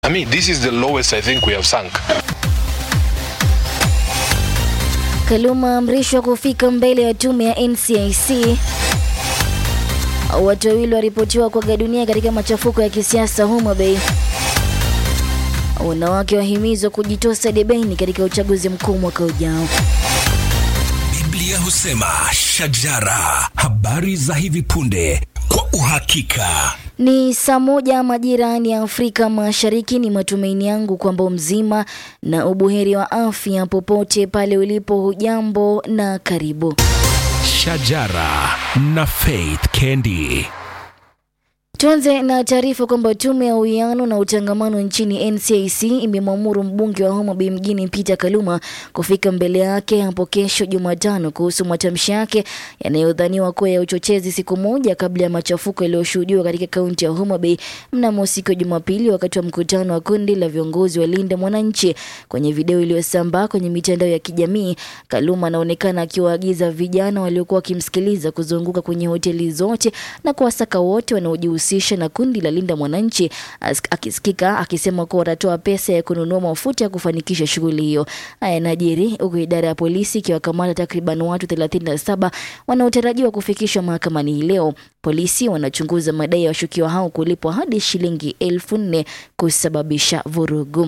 I mean, this is the lowest I think we have sunk. Kaluma amrishwa kufika mbele ya tume ya NCIC. Watu wawili waripotiwa kuaga dunia katika machafuko ya kisiasa Homa Bay. Wanawake wahimizwa kujitosa debeni katika uchaguzi mkuu mwaka ujao. Biblia husema shajara, habari za hivi punde kwa uhakika. Ni saa moja majirani ya Afrika Mashariki. Ni matumaini yangu kwamba mzima na ubuheri wa afya popote pale ulipo. Hujambo na karibu. Shajara na Faith Kendi. Tuanze na taarifa kwamba tume ya uwiano na utangamano nchini NCIC imemwamuru mbunge wa Homa Bay mjini Peter Kaluma kufika mbele yake hapo kesho Jumatano kuhusu matamshi yake yanayodhaniwa kuwa ya uchochezi, siku moja kabla ya machafuko yaliyoshuhudiwa katika kaunti ya Homa Bay mnamo siku ya Jumapili wakati wa mkutano wa kundi la viongozi wa Linda Mwananchi. Kwenye video iliyosambaa kwenye mitandao ya kijamii, Kaluma anaonekana akiwaagiza vijana waliokuwa wakimsikiliza kuzunguka kwenye hoteli zote na kuwasaka wote wanaojihusisha na kundi la Linda Mwananchi, akisikika akisema kuwa watatoa pesa ya kununua mafuta ya kufanikisha shughuli hiyo. Haya yanajiri huku idara ya polisi ikiwakamata takriban watu 37 wanaotarajiwa kufikishwa mahakamani hii leo. Polisi wanachunguza madai ya washukiwa hao kulipwa hadi shilingi elfu nne kusababisha vurugu.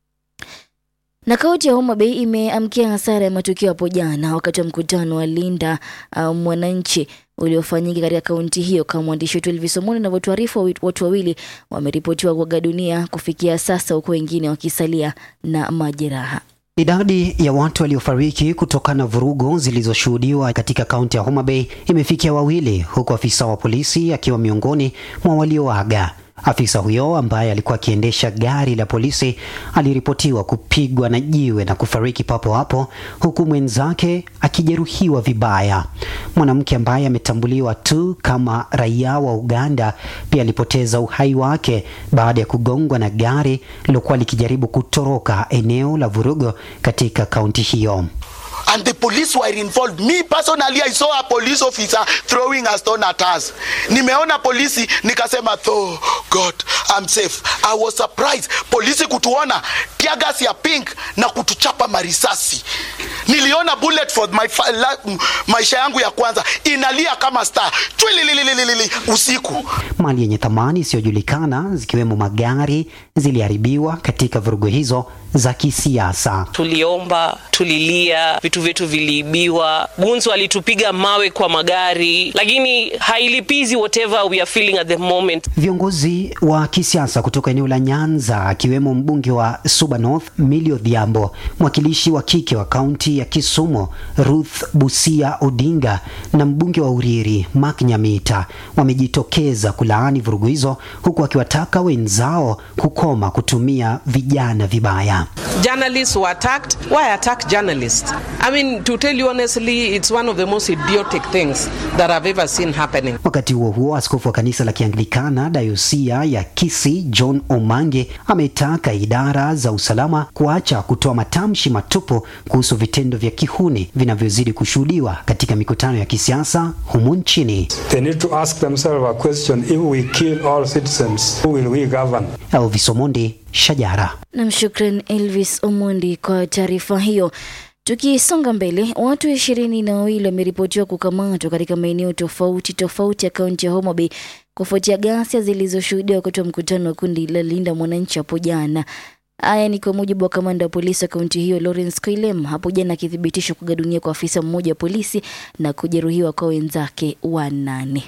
Na kaunti ya Homa Bay imeamkia hasara ya matukio hapo jana wakati wa mkutano wa Linda uh, Mwananchi uliofanyika katika kaunti hiyo. Kama mwandishi wetu Elvis Omoni anavyotuarifu, watu wawili wameripotiwa kuaga dunia kufikia sasa, huku wengine wakisalia na majeraha. Idadi ya watu waliofariki kutokana na vurugu zilizoshuhudiwa katika kaunti ya Homa Bay imefikia wawili, huku afisa wa polisi akiwa miongoni mwa walioaga. Afisa huyo ambaye alikuwa akiendesha gari la polisi aliripotiwa kupigwa na jiwe na kufariki papo hapo, huku mwenzake akijeruhiwa vibaya. Mwanamke ambaye ametambuliwa tu kama raia wa Uganda pia alipoteza uhai wake baada ya kugongwa na gari lilokuwa likijaribu kutoroka eneo la vurugo katika kaunti hiyo. and the police were involved. Me personally, I saw a police officer throwing a stone at us. Nimeona polisi nikasema, oh God, I'm safe. I was surprised polisi kutuona tear gas ya pink na kutuchapa marisasi. Niliona bullet for my fa- la, maisha yangu ya kwanza inalia kama star chwililililili usiku. Mali yenye thamani isiyojulikana zikiwemo magari ziliharibiwa katika vurugu hizo za kisiasa. Tuliomba, tulilia, vitu vyetu viliibiwa, gunzu walitupiga mawe kwa magari, lakini hailipizi whatever we are feeling at the moment. Viongozi wa kisiasa kutoka eneo la Nyanza akiwemo mbunge wa Suba North Millie Odhiambo, mwakilishi wa kike wa kaunti ya Kisumu Ruth Busia Odinga na mbunge wa Uriri Mark Nyamita wamejitokeza kulaani vurugu hizo, huku wakiwataka wenzao kukoma kutumia vijana vibaya. journalists were attacked. Why attack journalists? I mean, to tell you honestly, it's one of the most idiotic things that I've ever seen happening. Wakati huo huo, askofu wa kanisa la Kianglikana dayosia ya Kisii John Omange ametaka idara za usalama kuacha kutoa matamshi matupu kuhusu vitendo vya kihuni vinavyozidi kushuhudiwa katika mikutano ya kisiasa humu nchini. They need to ask themselves a question if we kill all citizens, who will we govern? Elvis Omondi, Shajara. Nam, shukran Elvis Omondi kwa taarifa hiyo. Tukisonga mbele, watu ishirini na wawili wameripotiwa kukamatwa katika maeneo tofauti tofauti ya kaunti ya Homa Bay kufuatia ghasia zilizoshuhudiwa wakati wa mkutano wa kundi la Linda Mwananchi hapo jana. Haya ni kwa mujibu wa kamanda wa polisi wa kaunti hiyo Lawrence Koilem hapo jana akithibitisha kuaga dunia kwa afisa mmoja wa polisi na kujeruhiwa kwa wenzake wanane.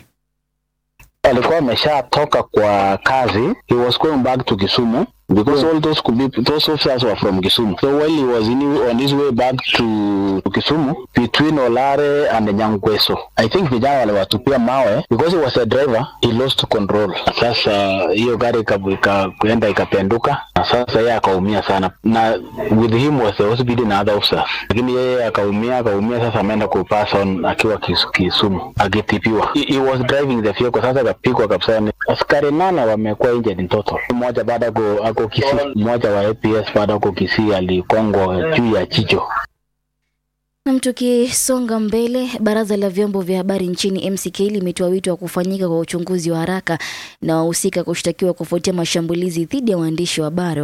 alikuwa ameshatoka kwa kazi he was going back to Kisumu because all those could be those officers were from Kisumu so while he was in, on his way back to, to Kisumu between Olare and Nyangweso I think vijana waliwatupia mawe because he was a driver he lost control sasa hiyo gari ika- ika- kuenda ikapenduka na sasa yeye akaumia sana na with him was the hospital na other officers lakini yeye akaumia akaumia sasa ameenda kupass on akiwa Kis- Kisumu akitibiwa he, he was driving the vehicle sasa akapigwa kabisa ni askari nane wamekuwa injured in total mmoja baada ako ako Kisii mmoja wa APS baada ako Kisii alikongwa juu ya jicho Nam, tukisonga mbele, baraza la vyombo vya habari nchini MCK limetoa wito wa kufanyika kwa uchunguzi wa haraka na wahusika kushtakiwa kufuatia mashambulizi dhidi ya waandishi wa habari